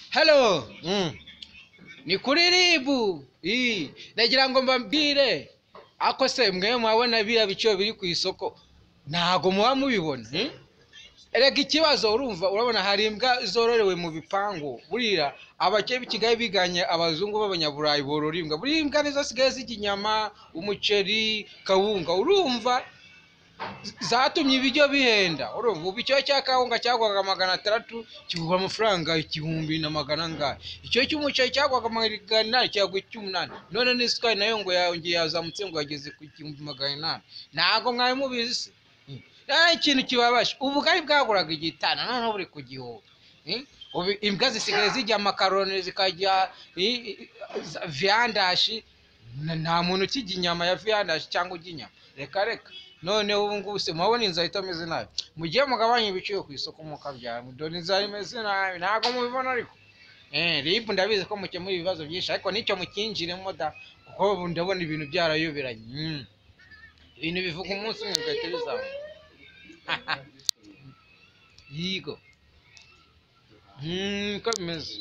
halo ni kuri ribu Ii, nagira ngo mbabwire ako se mwe mwabona biriya biciro biri ku isoko ntago muba mubibona hmm? erega ikibazo urumva urabona hari imbwa zororewe mu bipangu burira abakeye b'i kigali biganye abazungu b'abanyaburayi borora imbwa buriya imbwa nizo zisigaye zirya inyama umuceri kawunga urumva zatumye ibiryo bihenda urumva ubu icyo cya kawunga cyagwaga magana atandatu kigura amafaranga igihumbi na magana angahe icyo cy'umuceri cyagwaga magana inani cyagwa icy'umunani none n'isukari nayo ngo yongeye yazamutse ngo yageze ku gihumbi magana inani ntabwo mwari mubizi se nta kintu kibabaje ubugari bwaguraga igitana noneho buri ku gihumbi ubu imbwa zisigaye zijya amakaroni zikarya viyandashi nta muntu ukijya inyama ya viyandashi cyangwa ujya inyama reka reka noneho ubu ngubu se murabona inzu ahita ameze nabi mugiye mugabanya ibiciro ku isoko mukabyara dore inzu ahita imeze nabi ntabwo mubibona ariko ribu ndabizi ko mukemura ibibazo byinshi ariko nicyo mukinjiremo da kuko ubu ndabona ibintu byarayoberanye ibintu bivuga umunsi umwe bigahita bizamuka yigo nkuko bimeze